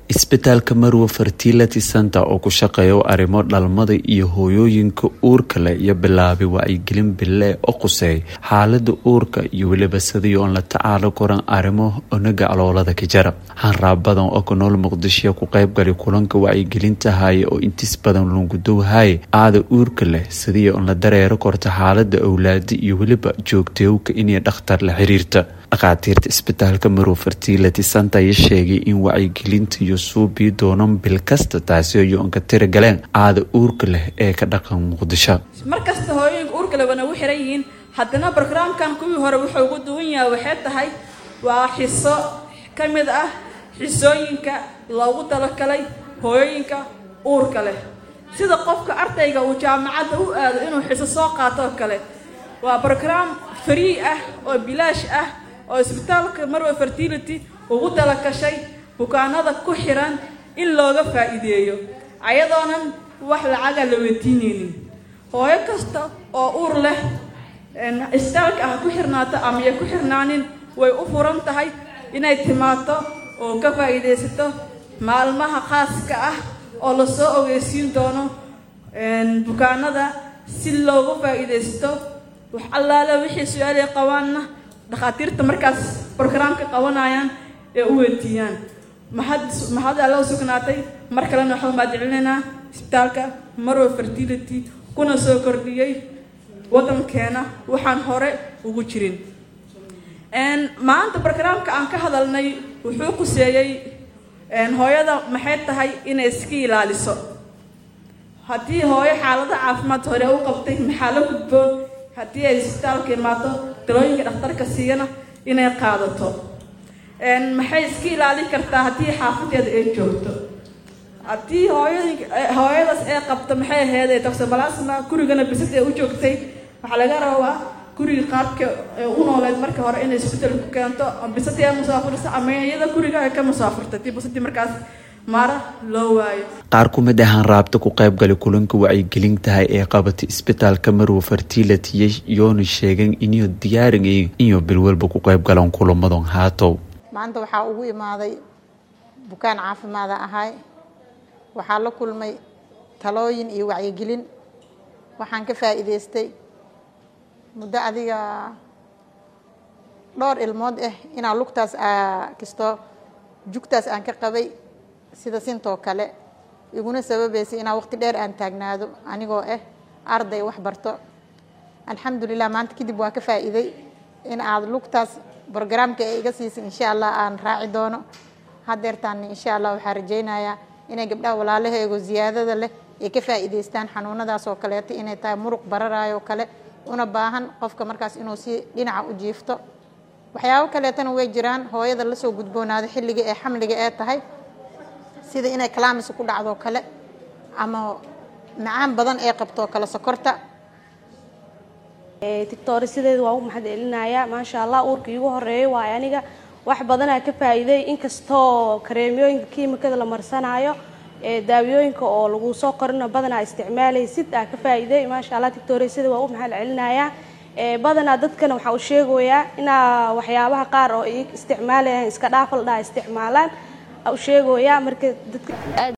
isbitaalka marwo fertility center oo ku shaqeeya arrimo dhalmada iyo hooyooyinka uurka leh iyo bilaabay wacyigelin bille oo quseey xaalada uurka iyo weliba sidii oon la tacaalo koran arrimo onaga aloolada ka jara hanraab badan oo ku nool muqdisho ku qaybgalay kulanka wacyigelinta haya oo intiis badan lungudow haya aada uurka leh sidii oon la dareero korta xaalada owlaada iyo weliba joogteewka inay dhakhtar la xiriirta dhakhaatiirta isbitaalka marow fertility center ayaa sheegay in wacyigelinta iyo suubii doonan bil kasta taasi ay oon ka tira galeen aada uurka leh ee ka dhaqan muqdisho markasta hooyooyinka uurka leh wana u xiran yihiin haddana brograamkan kuwii hore wuxuu ugu duwan yahay waxay tahay waa xiso ka mid ah xisooyinka loogu talagalay hooyooyinka uurka leh sida qofka ardayga uu jaamacadda u aado inuu xiso soo qaato oo kale waa brograam free ah oo bilaash ah oo isbitaalka marwa fertility ugu talagashay bukaanada ku xiran in looga faa'iideeyo ayadoonan wax lacaga la weydiineynin hooyo kasta oo uur leh isbitaalka ah ku xirnaato ama ya ku xirnaanin way u furan tahay inay timaado oo ka faa'iidaysato maalmaha khaaska ah oo lasoo ogeysiin doono bukaanada si looga faa'iidaysto wax allaale wixii su-aalay qabaanna dhakhaatiirta markaas brograamka qabanayaan ee u weydiiyaan mahad mahad alla u sugnaatay mar kalena waxaan mahadcelinaynaa isbitaalka marwa fertility kuna soo kordhiyey waddankeena waxaan hore ugu jirin maanta brograamka aan ka hadalnay wuxuu quseeyey hooyada maxay tahay inay iska ilaaliso haddii hooyo xaalada caafimaad hore u qabtay maxaa la gudbo haddii ay isbitaalka imaato dalooyinka dhakhtarka siiyana inay qaadato maxay iska ilaalin kartaa haddii xaafadeeda ay joogto haddii hooyooyinka hooyadaas ee qabto maxay ahayd toxobalasma gurigana bisad ee u joogtay waxaa laga rabaa guriga qaabka u nooleed marka hore inay isbeddel ku keento bisadii ay musaafurisa ama iyada guriga ay ka musaafurta dii bisadii markaas mara loo waayo qaar ku mid ahaan raabta ku qaybgalay kulanka wacyigelintahay ee qabatay isbitaalka marwo fertility yoona sheegeen inuu diyaarinayn inuu bilwalba ku qaybgalaan kulamadan haatow maanta waxaa ugu imaaday bukaan caafimaada ahay waxaa la kulmay talooyin iyo wacyigelin waxaan ka faa'iidaystay muddo adiga dhowr ilmood ah inaa lugtaas kastoo jugtaas aan ka qabay sida sintoo kale iguna sababaysay inaa waqti dheer aan taagnaado anigoo ah arday wax barto alxamdulilah maanta kadib waa ka faa'iiday in aad lugtaas brograamka ee iga siisay insha allah aan raaci doono hadeertaan insha allah waxaa rajaynayaa inay gabdhaha walaalaheego ziyaadada leh ay ka faa'iidaystaan xanuunadaas oo kaleeto inay tahay muruq bararaayoo kale una baahan qofka markaas inuu si dhinaca u jiifto waxyaabo kaleetana way jiraan hooyada lasoo gudboonaado xilliga ee xamliga ee tahay sida inay kalaamis ku dhacdoo kale ama macaan badan ee qabtoo kale sokorta tictori sideeda waa u mahad celinayaa maasha allah uurka iigu horeeya waayo aniga wax badanaa ka faa'iiday inkastoo kareemyooyinka kiimikada la marsanaayo daawiyooyinka oo lagu soo qorino badanaa isticmaalaysid aa ka faa'iiday maasha allah tictori sida waa u mahad celinayaa badanaa dadkana waxaa u sheegayaa inaa waxyaabaha qaar oo isticmaalayaan iska dhaafal dhaa isticmaalaan u sheegayaa marka dadka